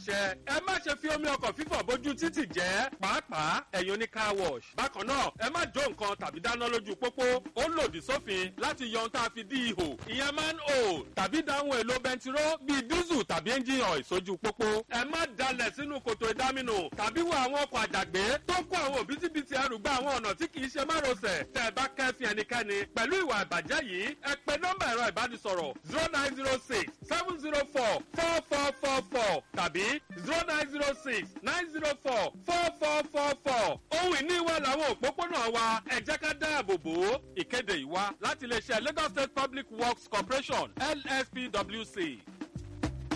pàṣẹ ẹ má ṣe fi omi ọkọ̀ fífọ̀ bójú títì jẹ́ pàápàá ẹ̀yin oní car wash. bákan náà ẹ má jó nǹkan tàbí dáná lójú pópó ó lòdì sófin láti yọ ohun tá a fi dí ihò ìyẹn man hole tàbí dáhùn èlò bẹntiró bíi dísù tàbí engine oil sójú pópó. ẹ má dalẹ̀ sínú kòtò ìdáminù tàbí wọ àwọn ọkọ̀ àjàgbé tó kó àwọn òbítíbitì ẹrù gba àwọn ọ̀nà tí kì í ṣe márosẹ̀ tẹ́ ẹ bá kẹ́fìn ẹnikẹ́ni pẹ̀lú ìwà ìbàjẹ́ yìí ẹ pe nọ́mbà ẹ̀rọ ìbánisọ̀rọ̀ zero nine zero six seven zero four four four four four tàbí zero nine zero six nine zero four four four four four ohun ìní wa làwọn òpópónà wa ẹ jẹ́ ká dáàbò bò ó ìkéde ìwá láti iléeṣẹ́ Lagos State Public Works Corporation LSPWC.